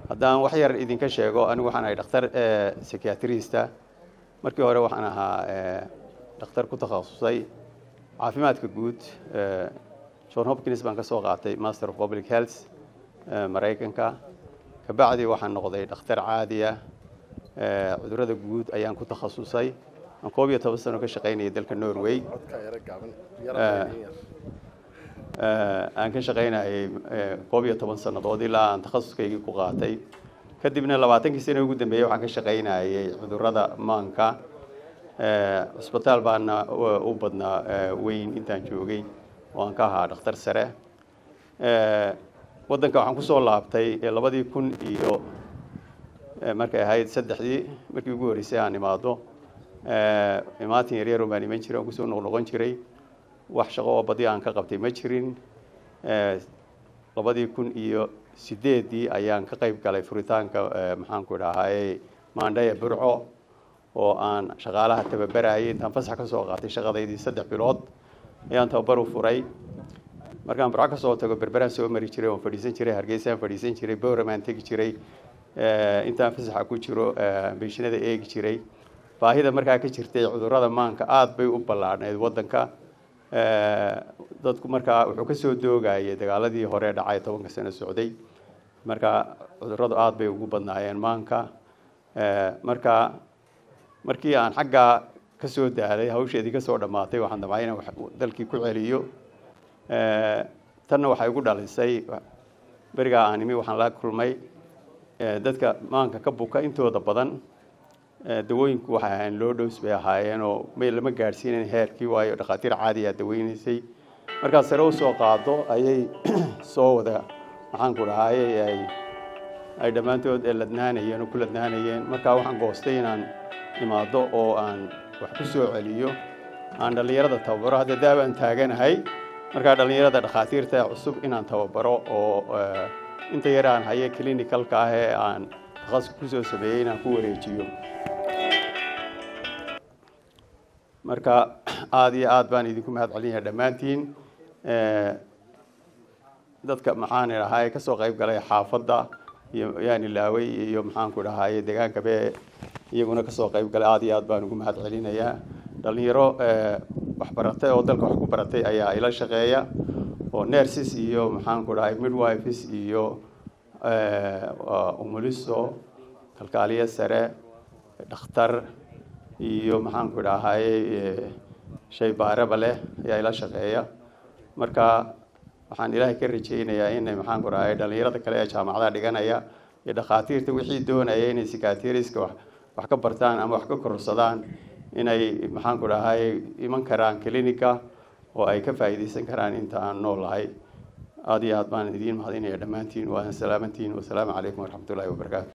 haddaan wax yar idinka sheego anigu waxaan ahay dhakhtar psychiatrista markii hore waxaan ahaa dhakhtar ku takhasusay caafimaadka guud john hopkins baan ka soo qaatay master of public health maraykanka kabacdi waxaan noqday dhakhtar caadiya cudurada guud ayaan ku takhasusay aan koob iyo toban sano ka shaqaynayay dalka norway aan ka shaqaynayay koob iyo toban sannadood ilaa aan takhasuskaygii ku qaatay kadibna labaatankii sano ugu dambeeyey waxaan ka shaqaynayay cudurada maanka cusbitaal baana u badnaa weyn intaan joogay oo aan ka ahaa dhakhtar sare waddanka waxaan kusoo laabtay labadii kun iyo markay ahayd saddexdii markii ugu horreysay aan imaado imaatin yaryaro baan iman jiray aan kusoo noqnoqon jiray wax shaqo oo badi aan ka qabtay ma jirin labadii kun iyo sideeddii ayaan ka qayb galay furitaanka maxaanku idhaahaye maandhaya burco oo aan shaqaalaha tababarayay intaan fasax ka soo qaatay shaqadaydii saddex bilood ayaan tababar u furay markaan burco kasoo tago berberaan soo mari jiray oon fadhiisan jiray hargeysaan fadhiisan jiray bowramaan tegi jiray intaan fasaxa ku jiro beeshinada eegi jiray baahida markaa ka jirtay cudurada maanka aada bay u ballaadhnayd waddanka dadku markaa wuxuu kasoo doogayay dagaaladii hore dhacay tobanka sano socday marka cuduradu aada bay ugu badnaayeen maanka marka markii aan xaggaa kasoo daalay hawsheedii kasoo dhammaatay waxaan damcay inaan dalkii ku celiyo tanna waxay igu dhalisay berigaa aan imi waxaan la kulmay dadka maanka ka buka intooda badan dawooyinku waxay ahaayeen loo dhows bay ahaayeen oo may lama gaadhsiinayn heerkii waayo dhakhaatiir caadiyaa daweynaysay markaad sare u soo qaado ayay soo wada maxaanku dhahaayey ay ay dhammaantood ladnaanayeen oo ku ladnaanayeen markaa waxaan goostay inaan imaado oo aan wax ku soo celiyo aan dhallinyarada tababaro hadda daabaan taaganahay markaa dhallinyarada dhakhaatiirta cusub inaan tababaro oo inta yar aan haye clinicalka ah ee aan takhasus kusoo sameeyey inaan ku wareejiyo marka aada iyo aad baan idinku mahad celinyahay dhammaantiin dadka maxaan idhahaye kasoo qayb galay xaafadda iyo yaan ilaaway iyo maxaanku dhahaye deegaanka be iyaguna kasoo qayb galay aada iyo aad baan ugu mahad celinayaa dhalinyaro waxbaratay oo dalka wax ku baratay ayaa ila shaqeeya oo nerses iyo maxaanku dhahay midwifes iyo umuliso kalkaaliye sare dhakhtar iyo maxaanku idhaahaye shay baaraba leh ayaa ila shaqeeya marka waxaan ilaahay ka rajeynayaa inay maxaanku dhahaye dhalinyarada kale ee jaamacadaha dhiganaya iyo dhakhaatiirta wixii doonaya inay sikatiriska wax wax ka bartaan ama wax ka kororsadaan inay maxaanku dhahaye iman karaan clinica oo ay ka faa'iidaysan karaan inta aan noolahay aada iyo aad baan idiin mahadinaya dhammaantiin waa salaamantiin wasalaamu calaykum waraxmatullahi wabarakaatu